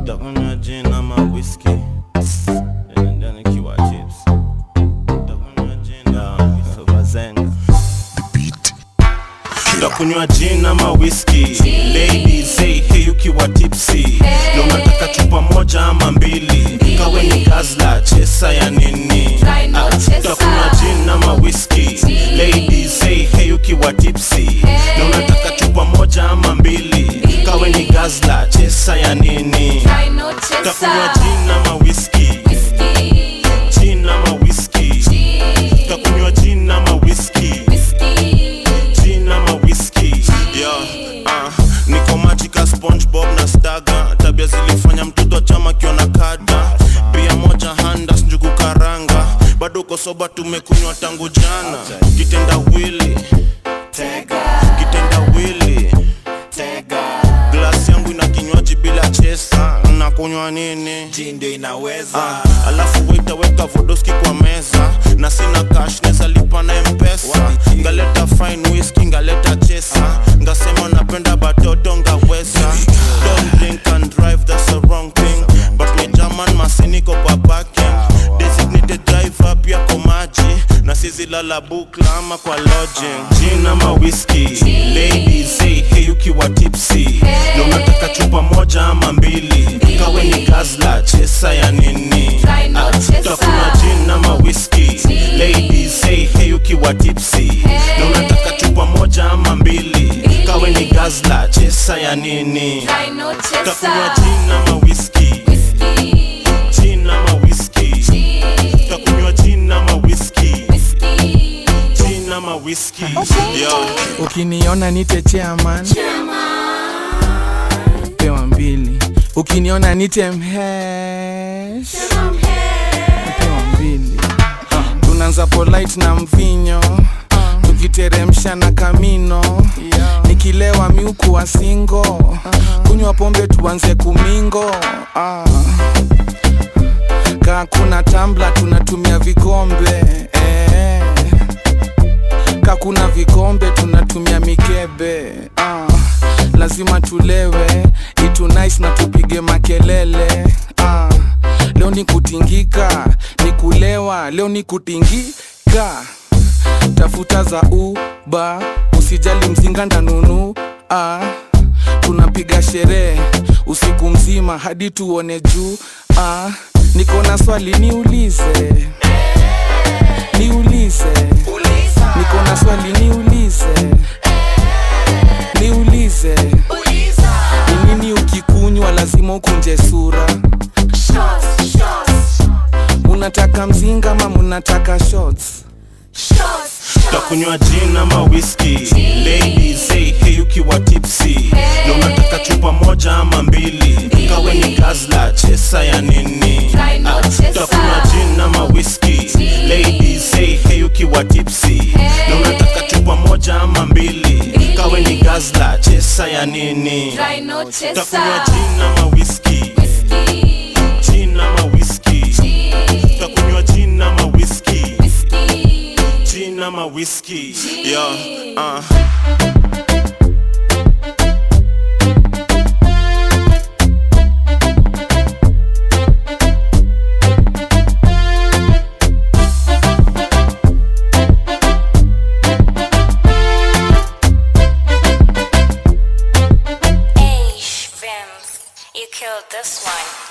Takunywa gin ama whisky Nenda nikiwa chips Takunywa gin ama whisky Bazenga Takunywa gin ama whisky Ladies say hey ukiwa tipsy Na unataka chupa moja ama mbili Kawe ni gazla chesa ya nini Try no Ah, chesa. Takunywa gin ama whisky Ladies say hey ukiwa tipsy Na unataka chupa moja ama mbili Kawe ni gazla chesa ya nini Try no Takunywa chaser. gin ama whisky Whiskey, Gin ama whisky gin, Takunywa gin ama whisky whiskey. Gin ama whisky yeah, uh, niko majika spongebob na staga tabia zilifanya mtoto chama kiona kada pia moja handas njugu karanga bado uko soba tumekunywa tangu jana kitenda wili kitenda wili glasi yangu ina kinywaji bila chesa nakunywa nini ndio inaweza Ah, alafu waita weka vodoski kwa meza na sina cash neza lipa na mpesa ngaleta fine whisky ngaleta chesa ngasema napenda batoto ngaweza don't drink and drive that's the wrong thing but ni german masiniko kwa parking designated driver pia kwa maji na sizilala bukla ama kwa lodging gin ama whisky ladies say hey ukiwa tipsy na unataka chupa moja ama mbili kawe ni gazla chesa ya nini Try no Ah, chesa. takunywa gin ama whisky ladies say hey ukiwa tipsy na unataka chupa moja ama mbili kawe ni gazla chesa ya nini Try no takunywa chaser. gin ama whisky Whiskey, gin ama whisky gin, takunywa gin ama whisky whiskey. gin ama whisky yo ukiniona nite chairman pewa mbili ukiniona nite mhesh pewa mbili tunaanza polite na mvinyo tukiteremsha na kamino nikilewa miuku wa singo kunywa pombe tuanze kumingo ah. kaa kuna tambla tunatumia vikombe eh kakuna vikombe tunatumia mikebe ah, lazima tulewe itu nice na tupige makelele ah, leo ni kutingika ni kulewa leo ni kutingika tafuta za uba usijali mzinga ndanunu ah, tunapiga sherehe usiku mzima hadi tuone juu ah, niko na swali niulize niulize niko na swali niulize niulize ni nini ukikunywa lazima ukunje sura Shots, shots, munataka mzinga ma munataka shots shots. takunywa gin ama whisky ladies say hey ukiwa tipsy na unataka chupa moja ama mbili kawe ni gazla chesa ya nini Try no Ah, chesa. takunywa gin ama whisky ladies say hey ukiwa tipsy na unataka chupa moja ama mbili kawe ni gazla chesa ya nini Try no takunywa chaser. gin ama whisky Whiskey, gin ama whisky gin, takunywa gin ama whisky whiskey. gin ama whisky yo uh. Hey, Vims, you killed this one.